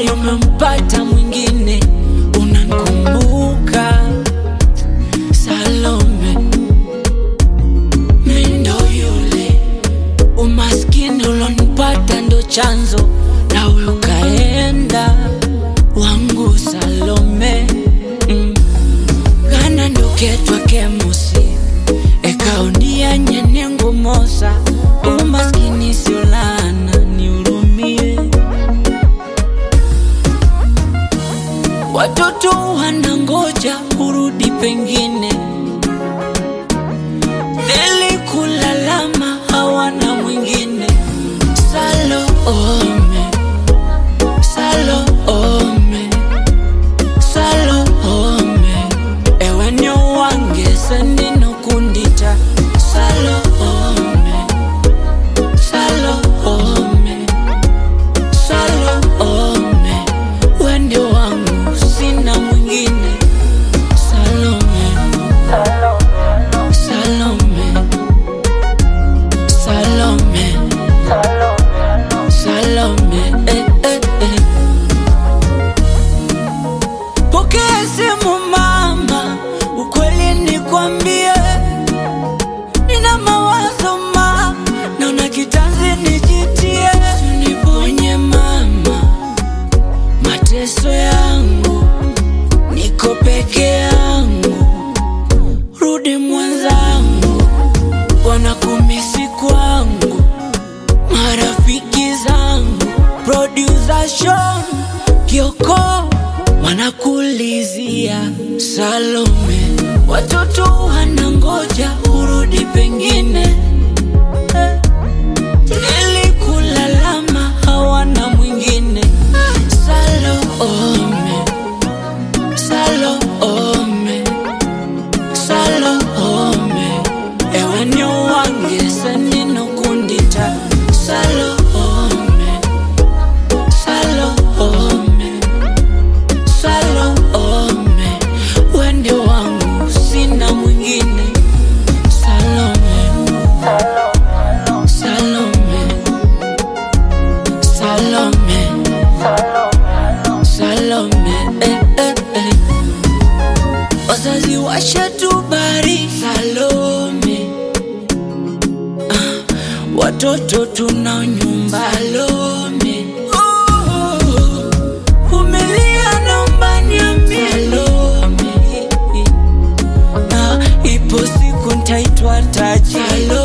moyo umempata mwingine, unankumbuka Salome, mi ndo yule umaskini ulonipata ndo chanzo, nawe ukaenda wangu Salome mm. kana ndoketwa kemusi ekaonia nyenengo mosa umaskini siolana niurumie watoto wanangoja urudi pengine nilikulalama hawana mwingine Salome, Salome, Salome, ewe nyo wange sendino kundita Salome, Salome, Salome, wende wangu sina mwingine Salome, Salome, Salome, Salome, eh, eh, eh. Pokea simu mama, ukweli nikwambie, nina mawazo ma, naona kitanzi nijitie, uniponye mama, mateso yangu, niko peke yangu, rudi mwenzangu, wanakumisi kwangu, marafiki zangu, producer Sean Kioko wanakulizia Salome, watoto wanangoja urudi pengine Eh, nilikulalama hawana mwingine Salome, Salome, Salome, ewe nyo wange sendino kundita Salome, Salome, Salome, wende wangu sina mwingine Salome, Salome, Salome, Salome, eh, eh, eh. Wazazi washatubari Salome, ah, watoto tunao nyumba Salome, oh, umelia naomba niambie Salome, na ipo siku ntaitwa taji Salome.